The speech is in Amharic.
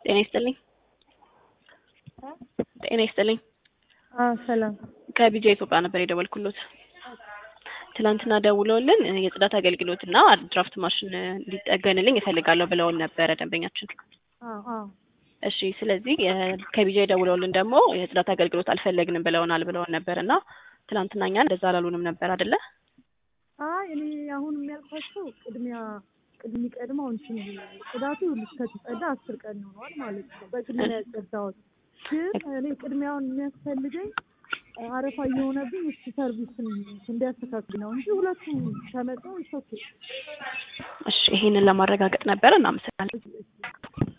ጤና ይስጥልኝ። ጤና ይስጥልኝ። ሰላም ከቢጃ ኢትዮጵያ ነበር የደወልኩሎት። ትናንትና ደውለውልን የጽዳት አገልግሎት እና ድራፍት ማሽን እንዲጠገንልኝ እፈልጋለሁ ብለውን ነበረ ደንበኛችን። እሺ ስለዚህ ከቢጃ ደውለውልን ደግሞ የጽዳት አገልግሎት አልፈለግንም ብለውናል ብለውን ነበር እና ትናንትና እኛን እንደዛ አላሉንም ነበር አይደለ? አይ እኔ አሁን የሚያልኳቸው ቅድሚያ ቅድሚ ቀድሞ አሁን ችን ጽዳቱ ከተጸዳ አስር ቀን ይሆነዋል ማለት ነው። በቅድሚያ ያጸዳሁት ግን እኔ ቅድሚያውን የሚያስፈልገኝ አረፋ እየሆነብኝ እሱ ሰርቪስን እንዲያስተካክል ነው እንጂ ሁለቱም ተመጣው ይሶኬ እሺ ይሄንን ለማረጋገጥ ነበረ። እናመሰግናለን።